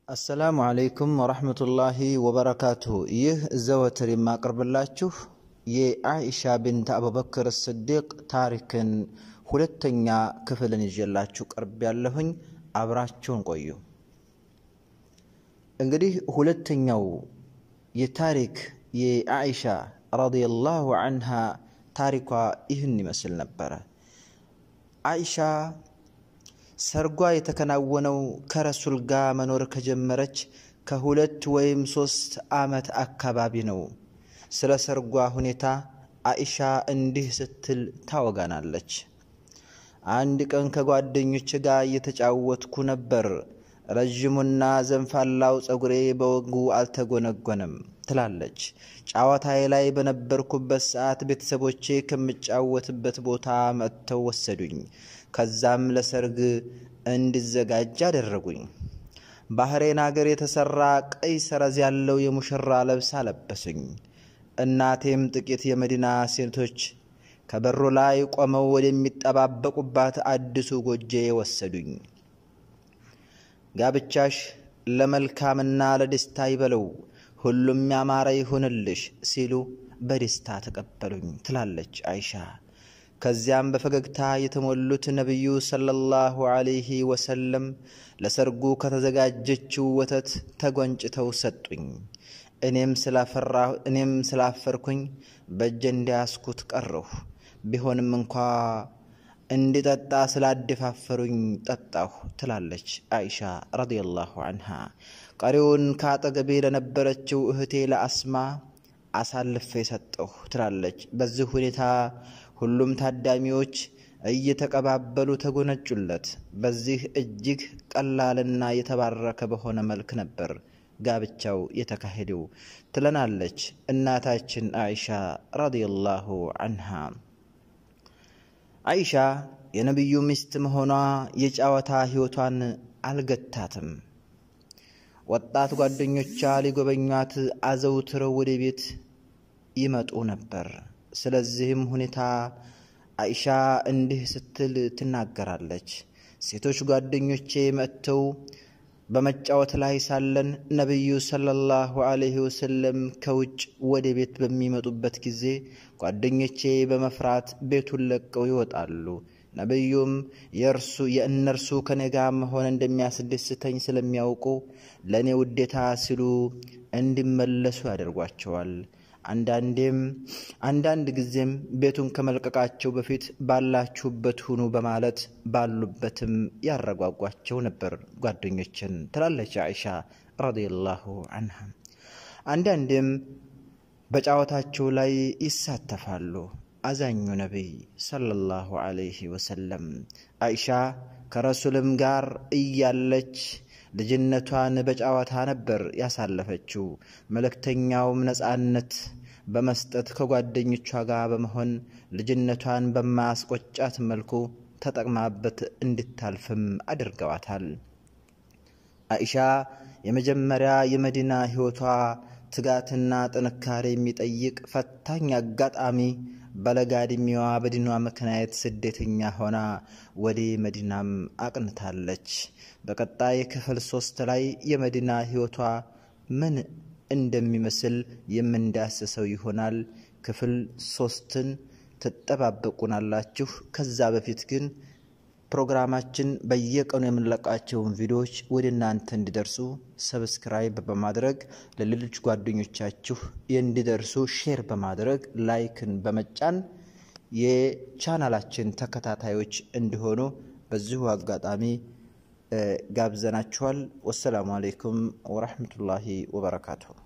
አሰላሙ አለይኩም ወረሕመቱላሂ ወበረካቱሁ። ይህ ዘወትር የማቀርብላችሁ የአኢሻ ብንት አቡበክር ስዲቅ ታሪክን ሁለተኛ ክፍልን ይዤላችሁ ቀርብ ያለሁኝ። አብራችሁን ቆዩ። እንግዲህ ሁለተኛው የታሪክ የአኢሻ ረዲየላሁ አንሃ ታሪኳ ይህን ይመስል ነበረ። አኢሻ ሰርጓ የተከናወነው ከረሱል ጋር መኖር ከጀመረች ከሁለት ወይም ሶስት ዓመት አካባቢ ነው። ስለ ሰርጓ ሁኔታ አኢሻ እንዲህ ስትል ታወጋናለች። አንድ ቀን ከጓደኞች ጋር እየተጫወትኩ ነበር። ረዥሙና ዘንፋላው ጸጉሬ በወጉ አልተጎነጎነም ትላለች። ጨዋታዬ ላይ በነበርኩበት ሰዓት ቤተሰቦቼ ከምጫወትበት ቦታ መጥተው ወሰዱኝ። ከዛም ለሰርግ እንድዘጋጅ አደረጉኝ። ባህሬን አገር የተሰራ ቀይ ሰረዝ ያለው የሙሽራ ልብስ አለበሱኝ። እናቴም ጥቂት የመዲና ሴቶች ከበሩ ላይ ቆመው ወደሚጠባበቁባት አዲሱ ጎጄ ወሰዱኝ። ጋብቻሽ ለመልካምና ለደስታ ይበለው፣ ሁሉም ያማረ ይሁንልሽ ሲሉ በደስታ ተቀበሉኝ ትላለች አይሻ። ከዚያም በፈገግታ የተሞሉት ነቢዩ ሰለላሁ ዐለይሂ ወሰለም ለሰርጉ ከተዘጋጀችው ወተት ተጎንጭተው ሰጡኝ። እኔም ስላፈርኩኝ በእጄ እንዲያስኩት ቀረሁ። ቢሆንም እንኳ እንዲጠጣ ስላደፋፈሩኝ ጠጣሁ ትላለች አይሻ ረዲየላሁ አንሃ። ቀሪውን ከአጠገቤ ለነበረችው እህቴ ለአስማ አሳልፌ ሰጠሁ ትላለች። በዚህ ሁኔታ ሁሉም ታዳሚዎች እየተቀባበሉ ተጎነጩለት። በዚህ እጅግ ቀላልና የተባረከ በሆነ መልክ ነበር ጋብቻው የተካሄደው ትለናለች እናታችን አይሻ ረዲየላሁ አንሃ። አይሻ የነቢዩ ሚስት መሆኗ የጨዋታ ሕይወቷን አልገታትም። ወጣት ጓደኞቿ ሊጎበኟት አዘውትረው ወደ ቤት ይመጡ ነበር። ስለዚህም ሁኔታ አይሻ እንዲህ ስትል ትናገራለች። ሴቶች ጓደኞቼ መጥተው በመጫወት ላይ ሳለን ነቢዩ ሰለላሁ ዐለይሂ ወሰለም ከውጭ ወደ ቤት በሚመጡበት ጊዜ ጓደኞቼ በመፍራት ቤቱን ለቀው ይወጣሉ። ነቢዩም የእርሱ የእነርሱ ከኔ ጋር መሆን እንደሚያስደስተኝ ስለሚያውቁ ለእኔ ውዴታ ሲሉ እንዲመለሱ ያደርጓቸዋል። አንዳንዴም አንዳንድ ጊዜም ቤቱን ከመልቀቃቸው በፊት ባላችሁበት ሁኑ በማለት ባሉበትም ያረጓጓቸው ነበር ጓደኞችን ትላለች አይሻ ረዲየላሁ አንሃ። አንዳንዴም በጨዋታቸው ላይ ይሳተፋሉ። አዛኙ ነቢይ ሰለላሁ ዐለይሂ ወሰለም አይሻ ከረሱልም ጋር እያለች ልጅነቷን በጨዋታ ነበር ያሳለፈችው። መልእክተኛውም ነፃነት በመስጠት ከጓደኞቿ ጋር በመሆን ልጅነቷን በማያስቆጫት መልኩ ተጠቅማበት እንድታልፍም አድርገዋታል። አኢሻ የመጀመሪያ የመዲና ሕይወቷ ትጋትና ጥንካሬ የሚጠይቅ ፈታኝ አጋጣሚ በለጋ ዕድሜዋ በዲኗ ምክንያት ስደተኛ ሆና ወደ መዲናም አቅንታለች። በቀጣይ ክፍል ሶስት ላይ የመዲና ሕይወቷ ምን እንደሚመስል የምንዳስሰው ይሆናል። ክፍል ሶስትን ትጠባበቁናላችሁ። ከዛ በፊት ግን ፕሮግራማችን በየቀኑ የምንለቃቸውን ቪዲዮዎች ወደ እናንተ እንዲደርሱ ሰብስክራይብ በማድረግ ለሌሎች ጓደኞቻችሁ እንዲደርሱ ሼር በማድረግ ላይክን በመጫን የቻናላችን ተከታታዮች እንዲሆኑ በዚሁ አጋጣሚ ጋብዘናችኋል። ወሰላሙ አሌይኩም ወረሕመቱላሂ ወበረካቱሁ።